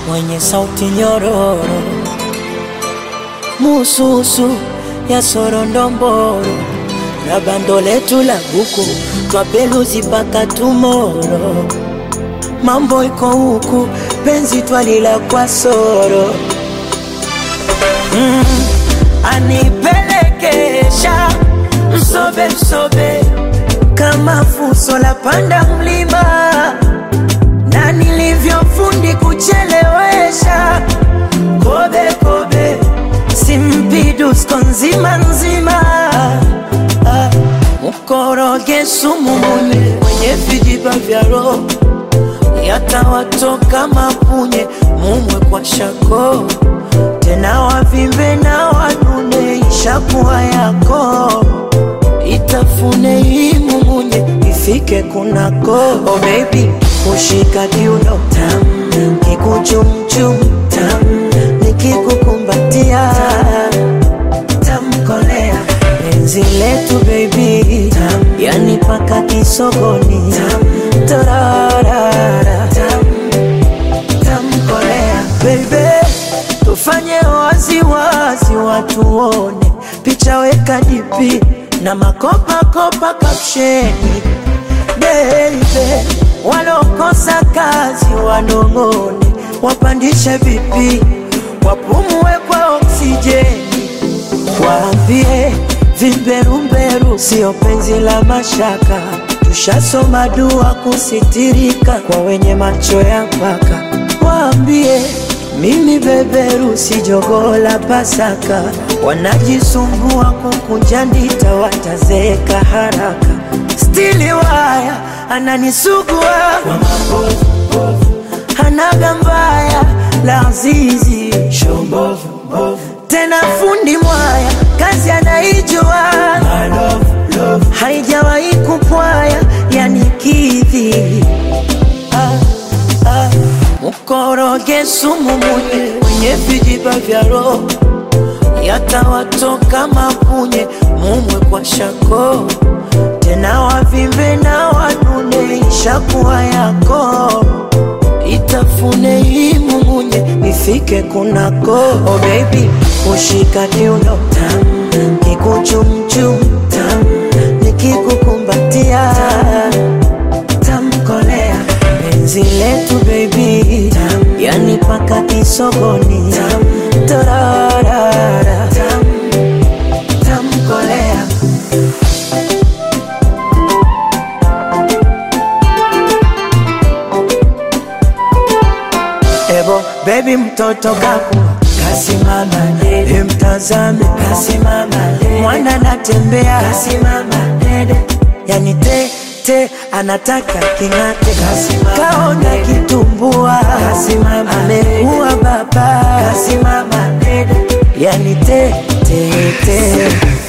mwenye sauti nyororo, mususu ya sorondomboro na bando letu la buku twapeluzi mpaka tumoro. Mambo iko huku, penzi twalila kwa soro mm, anipelekesha msobe msobe kama fuso la panda mlima na nilivyofundi kuchelewesha kobe kobe simpidusko nzima nzima Ah, mkoroge sumu munye mwenye vijiba vya roho yatawatoka mapunye mumwe kwa shako tena wavimbe na wanune ishakuwa yako itafune hii mumunye ifike kunako oh baby kushika kiuno tam kikuchumchum tam nikikukumbatia tamkolea penzi letu baby tam yani paka kisogoni tam torarara tam tamkolea baby tufanye waziwazi watu wone picha weka dipi na makopakopa kapsheni beibe walokosa kazi wanong'one wapandishe vipi wapumue kwa oksijeni waambie vimberumberu sio penzi la mashaka tushasoma dua kusitirika kwa wenye macho ya mpaka waambie mimi beberu si jogoo la Pasaka, wanajisumbua kukunja ndita, watazeeka haraka. Stili waya ananisugua kwa mabovu, hanaga mbaya la azizi tena fundi mwaya kazi anaijua haijawahi kupwaya yanikidhi ah, ah. Mkoroge sumu munye mwenye vijiba vya roho yatawatoka mapunye mumwe kwa shako tena wavimbe na wanune ishakuwa yako itafune hii mumunye ifike kunako oh baby ushika kiuno tam kikuchumchum tam nikikukumbatia tamkolea penzi letu baby tam yani paka kisogoni tam torarara tam tamkolea Ebo baby mtoto kaku kasimama dede, mtazame kasimama dede, mwana anatembea kasimama dede, yani te te anataka king'ate, kasimama kaona kitumbua, kasimama amekuwa baba, kasimama dede, yani te te te